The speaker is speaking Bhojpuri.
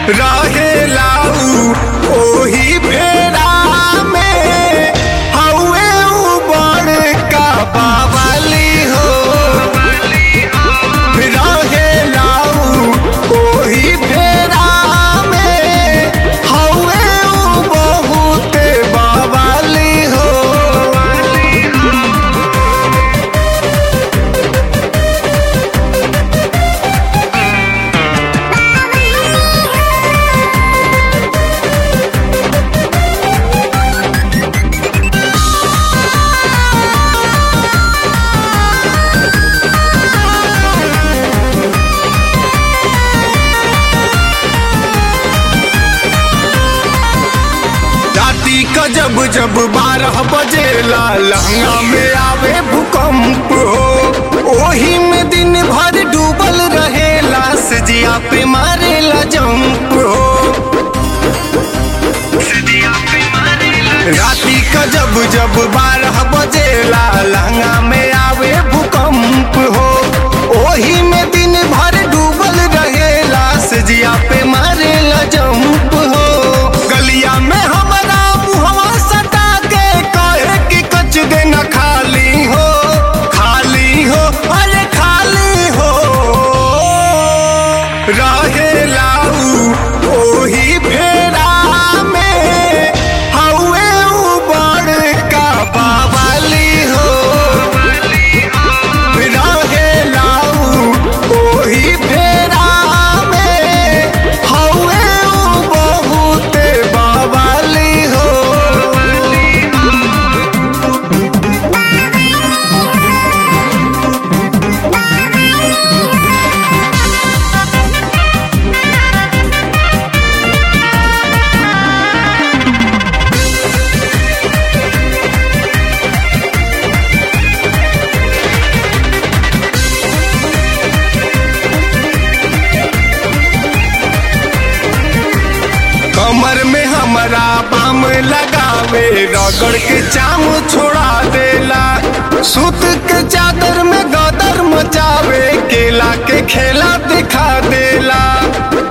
रहेला उ ओही फेरा में हउए उ बड़का बावली हो रहेला उ ओही फेरा में हउए उ बहुते बावली हो राती का जब जब बारह बजेला लहंगा में आवे भूकंप हो ओही में दिन भर डूबल रहेला सजिया पे मारेला जंप हो राती का जब जब बारह बजेला लहंगा में आवे भूकंप हो ओही में दिन भर डूबल रहेला सजिया पे मारेला जंप हो गलिया में हमारा मुहवा सटा के कहे कि कच देना खाली हो खाली हो अरे खाली हो रहेला उ ओही फेरा में हउए उ बड़का बावली हो रहेला उ ओही फेरा में हउए उ बहुते बावली हो कमर में हमारा बाम लगावे रगड़ के चाम छोड़ा देला सुत के चादर में गदर मचावे केला के खेला दिखा देला